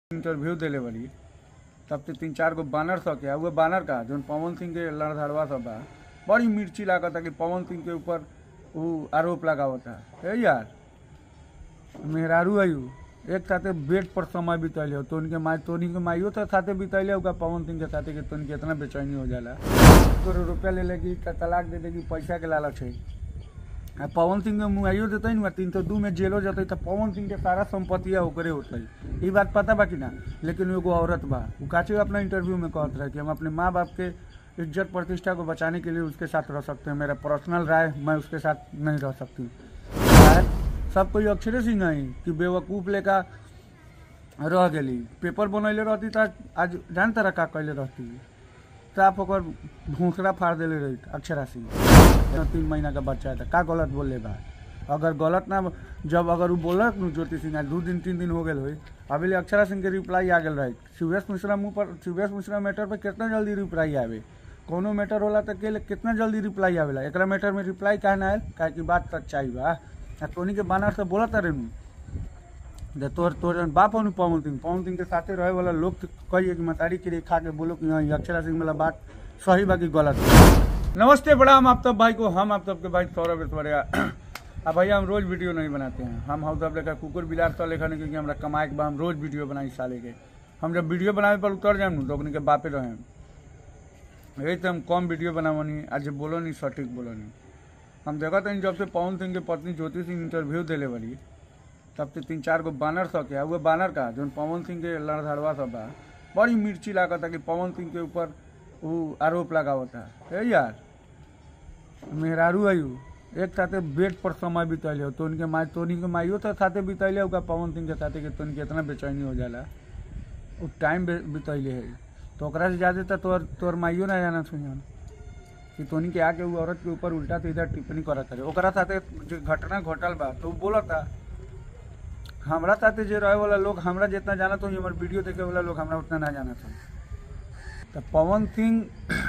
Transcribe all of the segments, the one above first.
interview देले बड़ी तब ते तीन चार गो बानर सब के उहे बानर का जौन पवन सिंह के लड़धड़वा सब बा बड़ी मिर्ची लागता कि पवन सिंह के ऊपर उ आरोप लगावता हे यार मेहरारू आयु एक साथे बेड पर समय बितैले हो तोन के माई तोनी के माइयो तो साथे बितैले होगा पवन सिंह के साथे कि तोन के इतना बेचैनी हो जाला तोरे रुपया ले लेगी त तलाक दे देगी पैसा के लालच है आ पवन सिंह के मुआइयो देते ना तीन सौ दू में जेलो जते तो पवन सिंह के सारा संपत्तिया ओकरे होते ई बात पता बा कि ना लेकिन एगो औरत बा उ काचे अपना इंटरव्यू में कहत रहे कि हम अपने माँ बाप के इज्जत प्रतिष्ठा को बचाने के लिए उसके साथ रह सकते हैं मेरा पर्सनल राय मैं उसके साथ नहीं रह सकती शायद सब कोई अक्षरे सिंह है कि बेवकूफ लेका रह गेली पेपर बनैले रहती त आज जान तरह का कैले रहती साफ ओकर भूसरा फाड़ देले रही अक्षरा सिंह तीन महीना का बच्चा है का गलत बोले बा अगर गलत ना जब अगर उ बोलत नु ज्योति सिंह आज दू दिन तीन दिन हो गेल होई अभी ले अक्षरा सिंह के रिप्लाई आ गेल रही शिवेश मिश्रा मुंह पर शिवेश मिश्रा मैटर पर कितना जल्दी रिप्लाई आवे कोनो मैटर होला त के कितना जल्दी रिप्लाई आवेला एकरा मैटर में रिप्लाई काहे ना आयल काहे कि बात सच्चाई बा आ तोनी के बानर से बोलत रे नु जे तोर तोर जन बाप हनु पवन सिंह पवन सिंह के साथे रहे वाला लोग तो कहिए कि मतारी के लिए खा के बोलो कि हाँ ये अक्षरा सिंह वाला बात सही बा कि गलत नमस्ते प्रणाम आप सब भाई को हम आप सबके भाई सौरभ ऐश्वर्या अब भैया हम रोज वीडियो नहीं बनाते हैं हम हाउस आप लेकर कुकुर बिलार तो लेखा नहीं क्योंकि हमरा कमाए के बा हम रोज वीडियो बनाई साले के हम जब वीडियो बनावे पर उतर जाए तो अपने के बापे रहे यही तो हम कम वीडियो बनावनी आज बोलो नहीं सटीक बोलो नहीं हम देखा था जब से पवन सिंह के पत्नी ज्योति सिंह इंटरव्यू देले बड़ी तब ते तीन चार गो बानर सब के उहे बानर का जौन पवन सिंह के लड़धड़वा सब बा बड़ी मिर्ची लागता कि पवन सिंह के ऊपर उ आरोप लगावता हे यार मेहरारू आयु एक साथे बेड पर समय बितैले हो तोन के माई तोनी के माइयो तो साथे बितैले होगा पवन सिंह के साथे कि तोन के इतना बेचैनी हो जाला उ टाइम बितैले है तो ओकरा से ज्यादा तो तोर तोर माइयो ना जाना सुन कि तोनी के आके उ औरत के ऊपर उल्टा सीधा टिप्पणी करत रहे ओकरा साथे जो घटना घटल बा तो उ बोलता हमरा साथे जे रहे वाला लोग हमरा जितना जानत हो हमर वीडियो देखे वाला लोग हमरा उतना ना जानत हो तो पवन सिंह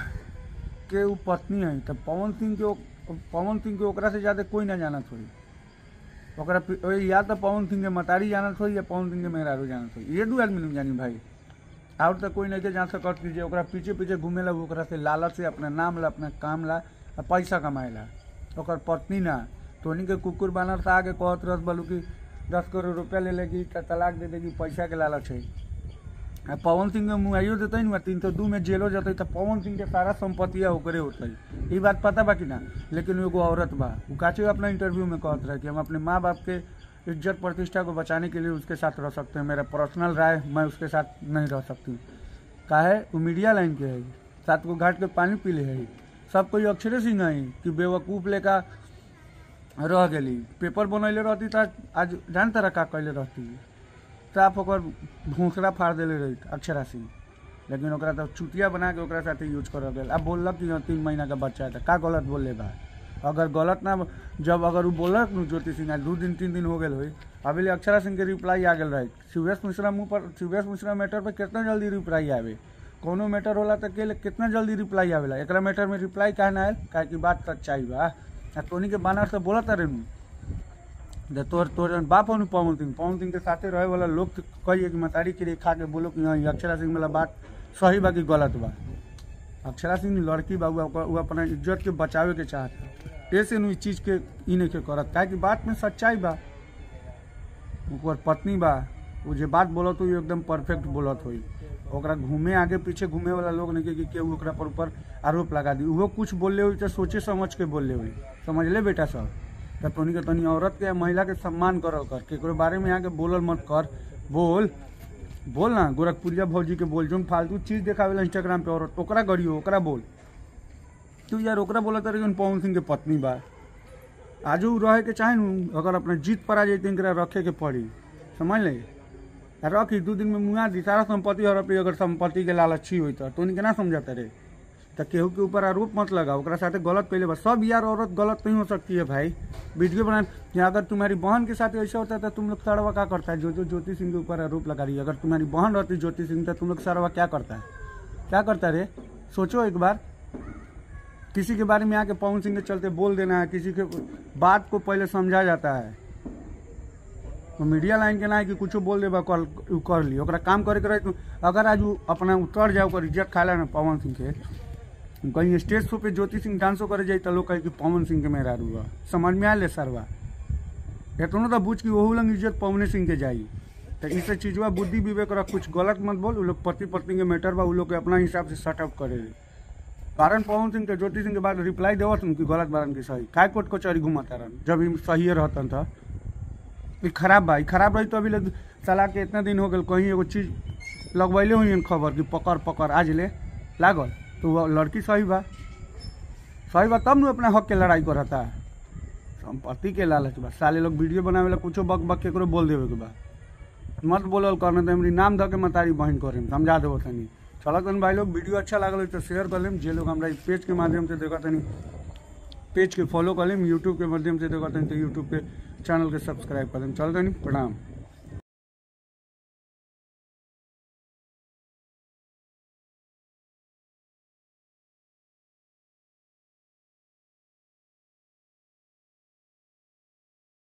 के उ पत्नी है तो पवन सिंह के ओ- पवन सिंह के ओकरा से ज्यादा कोई ना जानत होई ओकरा पि- ओ या तो पवन सिंह के मतारी जानत होई या पवन सिंह के मेहरारू जानत होई ये दू आदमी नहीं जानी भाई और तो कोई नहीं के जान सकत कि जे ओकरा पीछे पीछे घूमेला वो ओकरा से लालच से अपना नाम ला अपना काम ला आ पैसा कमाएला ओकर पत्नी ना तोनी के कुकुर बानर से आगे कहत रस बोलू कि दस करोड़ रुपया ले लेगी त तलाक दे देगी पैसा के लालच है आ पवन सिंह के मुआइयो देते ना तीन सौ दू में जेलो जते तो पवन सिंह के सारा संपत्तिया ओकरे होते ई बात पता बा कि ना लेकिन एगो औरत बा उ काचे अपना इंटरव्यू में कहत रहे कि हम अपने माँ बाप के इज्जत प्रतिष्ठा को बचाने के लिए उसके साथ रह सकते हैं मेरा पर्सनल राय मैं उसके साथ नहीं रह सकती काहे वो मीडिया लाइन के है सात को घाट के पानी पी ले है सब कोई अक्षरे सिंह है कि बेवकूफ लेका रह गेली पेपर बनैले रहती त आज जान तरह का कैले रहती साफ ओकर भूसरा फाड़ देले रही अक्षरा सिंह लेकिन ओकरा तो चुटिया बना के ओकरा साथे यूज कर गेल अब बोललक कि हाँ, तीन महीना का बच्चा है त का गलत बोले बा अगर गलत ना जब अगर उ बोलक नु ज्योति सिंह आज दू दिन तीन दिन हो गेल होई अभी ले अक्षरा सिंह के रिप्लाई आ गेल रही शिवेश मिश्रा मुंह पर शिवेश मिश्रा मैटर पर कितना जल्दी रिप्लाई आवे कोनो मैटर होला त के कितना जल्दी रिप्लाई आवेला एकरा मैटर में रिप्लाई काहे ना आयल काहे कि बात सच्चाई बा आ तोनी के बानर से बोलत रे नु जे तोर तोर जन बाप हनु पवन सिंह पवन सिंह के साथे रहे वाला लोग तो कहिए कि मतारी के लिए खा के बोलो कि हाँ ये अक्षरा सिंह वाला बात सही बा कि गलत बा अक्षरा सिंह लड़की बा उ ओकर- उ अपना इज्जत के बचावे के चाहत ऐसे नु ई चीज के ई नहीं के करत काहे कि बात में सच्चाई बा ओकर पत्नी बा वो जे बात बोलत हुई एकदम परफेक्ट बोलत हुई ओकरा घूमे आगे पीछे घूमे वाला लोग नहीं के कि केहू ओकरा पर ऊपर आरोप लगा दी उहो कुछ बोलले हुई तो सोचे समझ के बोलले हुई समझ ले बेटा सब तो तोनी के तनी औरत के या महिला के सम्मान करल कर केकरो बारे में आके बोलल मत कर बोल बोल ना गोरखपुरिया भौजी के बोल जो फालतू चीज देखावेला इंस्टाग्राम पे औरत ओकरा गरियो ओकरा बोल तू यार ओकरा बोलत रही जौन पवन सिंह के पत्नी बा आजू रहे के चाहे नु अगर अपना जीत पर आ जाए इनकरा रखे के पड़ी समझ ले आ रखी दू दिन में मुआ दी सारा संपत्ति हड़पी अगर संपत्ति के लालची हुई तो तोनी के ना समझाता रे तो केहू के ऊपर आरोप मत लगा ओकरा साथे गलत पहले बस सब यार औरत गलत नहीं हो सकती है भाई वीडियो बना या अगर तुम्हारी बहन के साथ ऐसा होता है तो तुम लोग सड़वा क्या करता है जो जो ज्योति सिंह के ऊपर आरोप लगा रही है अगर तुम्हारी बहन रहती ज्योति सिंह तो तुम लोग सड़वा क्या करता है क्या करता है रे सोचो एक बार किसी के बारे में आके पवन सिंह के चलते बोल देना है किसी के बात को पहले समझा जाता है वो मीडिया लाइन के ना है कि कुछो बोल देबा कर उ कर ली ओकरा काम करे के रहे तो अगर आज उ अपना उतर जाओ ओकर इज्जत खाला ना पवन सिंह के कहीं स्टेज शो पे ज्योति सिंह डांसो करे जाई तो लोग कहे कि पवन सिंह के मेरा रुआ समझ में आले सरवा एतनो तो बुझ कि ओहू लंग इज्जत पवने सिंह के जाई तो इसे चीजवा बुद्धि विवेक रख कुछ गलत मत बोल उ लोग पति पत्नी के मैटर बा उ लोग के अपना हिसाब से सेट अप करे कारण पवन सिंह के ज्योति सिंह के बाद रिप्लाई देवत कि गलत बारन की सही काय कोर्ट कचहरी घुमाता रहन जब ई सही रहतन था ई खराब बा ई खराब रही तो अभी लोग सलाह के इतना दिन हो गल कहीं एगो चीज लगवैले हुई खबर कि पकड़ पकड़ आज ले लागल तो वो लड़की सही बा सही बा तब न अपना हक के लड़ाई करता संपत्ति के लालच बा साले लोग वीडियो बनावे ला कुछो बक बक केकरो बोल देवे के बा मत बोलल करने तो हमरी नाम धके मतारी बहन करेम समझा देबो तनी चलो तनी भाई लोग वीडियो अच्छा लागल हो तो शेयर कर लेम जे लोग हमरा ई पेज के माध्यम से देखा तनी पेज के फॉलो कर लेम यूट्यूब के माध्यम से देखा तनी तो यूट्यूब पे चैनल के सब्सक्राइब कर लेम चल तनी प्रणाम